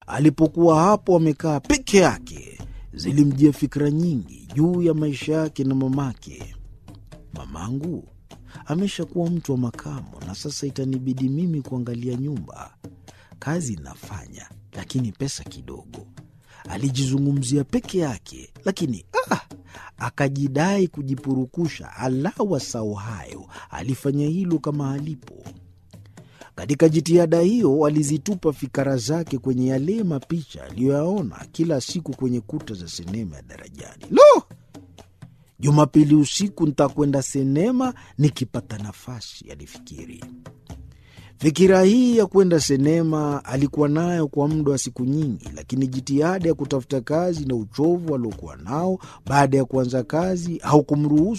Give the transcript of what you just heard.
Alipokuwa hapo amekaa peke yake, zilimjia fikra nyingi juu ya maisha yake na mamake. Mamangu ameshakuwa mtu wa makamo na sasa itanibidi mimi kuangalia nyumba. Kazi inafanya, lakini pesa kidogo. Alijizungumzia peke yake, lakini ah, akajidai kujipurukusha. Alawa sau hayo, alifanya hilo kama alipo. Katika jitihada hiyo alizitupa fikara zake kwenye yale mapicha aliyoyaona kila siku kwenye kuta za sinema ya Darajani. Lo, Jumapili usiku ntakwenda sinema nikipata nafasi, alifikiri. Fikira hii ya kwenda sinema alikuwa nayo kwa muda wa siku nyingi, lakini jitihada ya kutafuta kazi na uchovu aliokuwa nao baada ya kuanza kazi haukumruhusu